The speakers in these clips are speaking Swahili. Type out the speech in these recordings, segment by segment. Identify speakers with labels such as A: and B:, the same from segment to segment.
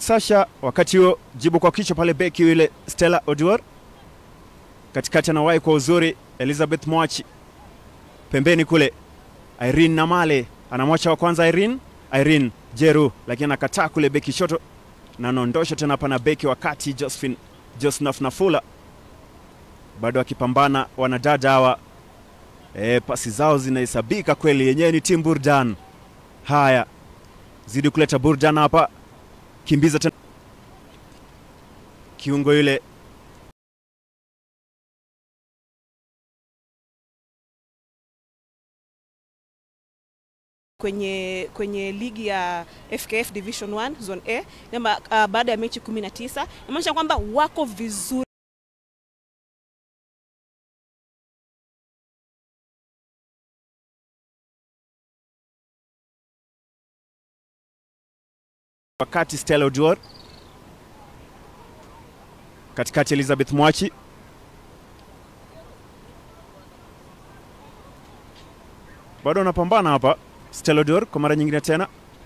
A: Sasha. Wakati huo jibu kwa kichwa pale, beki yule Stella Oduor katikati, anawahi kwa uzuri Elizabeth Mwachi pembeni kule, Irene Namale anamwacha wa kwanza Irene, Irene Jeru, lakini anakataa kule beki shoto na anaondosha tena hapa na beki wa kati Josephine Josnaf Nafula, bado akipambana wanadada hawa e, pasi zao zinahesabika kweli, yenyewe ni timu Burdan. Haya, zidi kuleta Burdan hapa, kimbiza tena kiungo yule
B: kwenye kwenye ligi ya FKF Division 1 Zone A namba uh, baada ya mechi 19 inamaanisha kwamba wako vizuri
A: wakati Stella Oduor katikati, Elizabeth Mwachi bado anapambana hapa. Stella Oduor kwa mara nyingine tena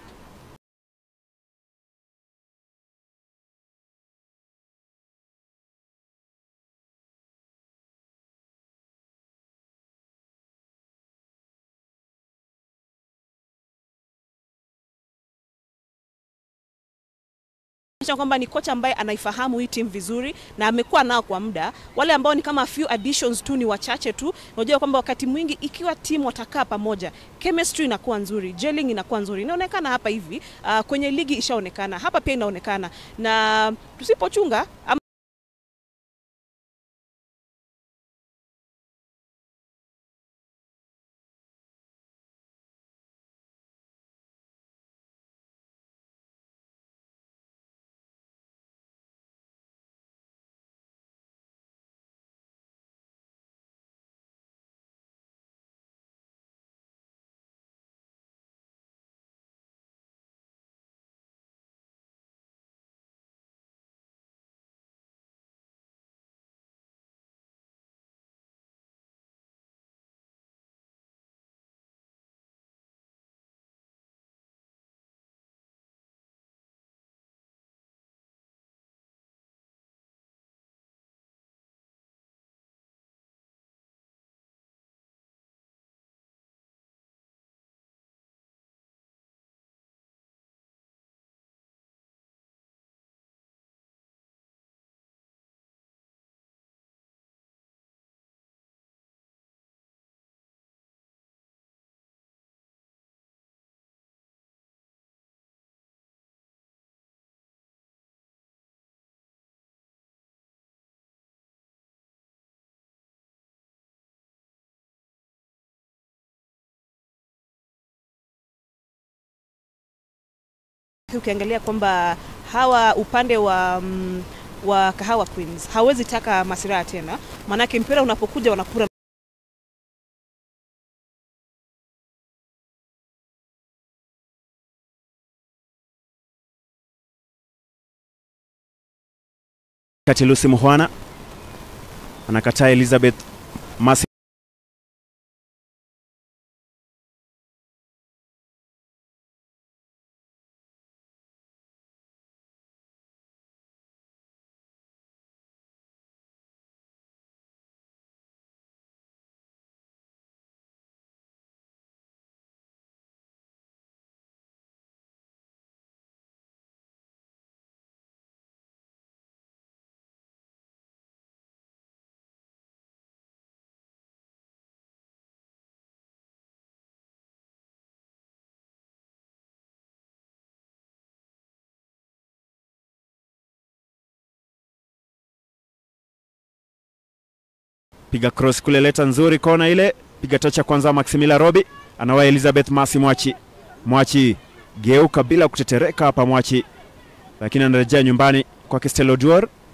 B: inaonyesha kwamba ni kocha ambaye anaifahamu hii timu vizuri na amekuwa nao kwa muda. Wale ambao ni kama few additions tu ni wachache tu. Unajua kwamba wakati mwingi ikiwa timu watakaa pamoja, chemistry inakuwa nzuri, gelling inakuwa nzuri. Inaonekana hapa hivi uh, kwenye ligi ishaonekana, hapa pia inaonekana, na tusipochunga ama ukiangalia kwamba hawa upande wa mm, wa Kahawa Queens hawezi taka masiraha tena, maanake mpira unapokuja wanakura
A: kati Lucy Muhwana anakataa Elizabeth Masi piga cross kule, leta nzuri, kona ile, piga tocha kwanza, Maximila Robi anawa Elizabeth Masi Mwachi. Mwachi geuka bila kutetereka hapa Mwachi, lakini anarejea nyumbani kwake Stella Oduor.